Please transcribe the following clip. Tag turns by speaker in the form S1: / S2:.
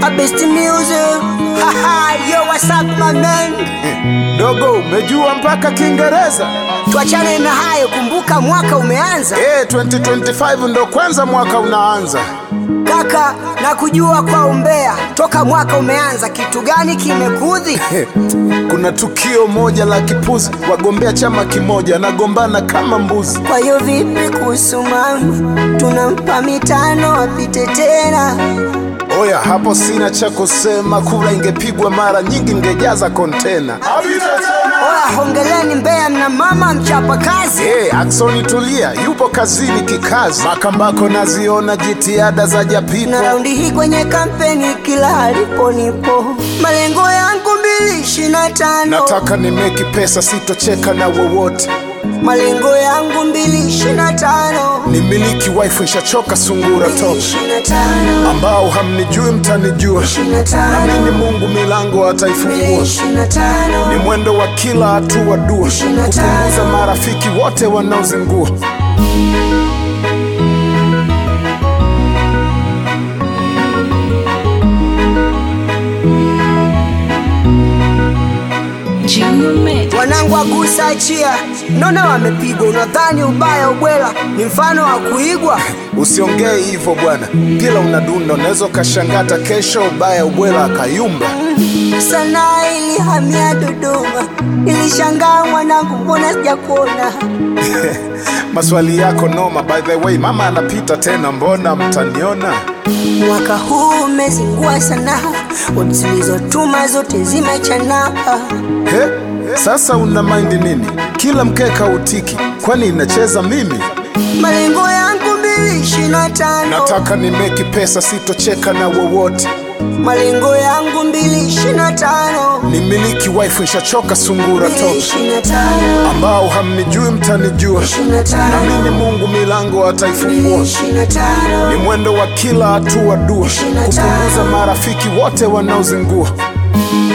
S1: A best music. Haha, yo, what's up my man?
S2: Dogo, umejua mpaka Kiingereza?
S1: Tuachane na hayo, kumbuka mwaka umeanza.
S2: Eh, 2025 ndo kwanza mwaka unaanza.
S1: Kaka, na kujua kwa umbea, toka mwaka umeanza, kitu gani kimekudhi?
S2: Eh, Kuna tukio moja la kipuzi, wagombea chama kimoja nagombana kama mbuzi.
S1: Kwa hiyo vipi kuhusu mama? Tunampa mitano apite tena.
S2: Oya, hapo sina cha kusema, kura ingepigwa mara nyingi ngejaza kontena.
S1: Oya, hongeleni Mbeya, mna mama mchapa kazi.
S2: Hey, Aksoni tulia, yupo kazini kikazi. Makambako naziona jitihada za Japipo.
S1: na raundi hii kwenye kampeni kila alipo nipo, malengo yangu mbili ishirini na tano
S2: Nataka nimeki pesa, sitocheka na wowote.
S1: malengo yangu mbili ishirini na tano
S2: Nimiliki wife, nishachoka sungura toka.
S1: ishirini na tano
S2: Ambao hamnijui mtanijua,
S1: ishirini na
S2: namini
S1: tano
S2: Mungu milango ataifungua.
S1: ishirini na tano
S2: Ni mwendo wa kila hatua dua, kupunguza marafiki wote wanaozingua.
S3: Junior Mix.
S1: wanangu wagusa achia, naona wamepigwa. Unadhani ubaya ubwela ni mfano wa kuigwa?
S2: Usiongee hivyo bwana, kila unadunda unaweza ukashangata kesho ubaya ubwela akayumba.
S1: Sanaa ilihamia Dodoma, nilishangaa mwanangu, mbona sijakuona?
S2: Maswali yako noma, by the way, mama anapita tena, mbona mtaniona?
S1: Mwaka huu umezingua sana, watu zilizotuma zote zimechana.
S2: He, sasa una mind nini? Kila mkeka utiki, kwani inacheza mimi?
S1: Malengo yangu mbili ishirini na tano
S2: Nataka nimeki pesa, sitocheka na wowote.
S1: malengo yangu mbili ishirini na tano
S2: Nimiliki wife, nishachoka sungura toka.
S1: ishirini na tano
S2: Ambao hamnijui mtanijua,
S1: ishirini na tano
S2: namini Mungu milango ataifungua.
S1: ishirini na tano
S2: Ni mwendo wa kila hatua dua, kupunguza marafiki wote wanaozingua.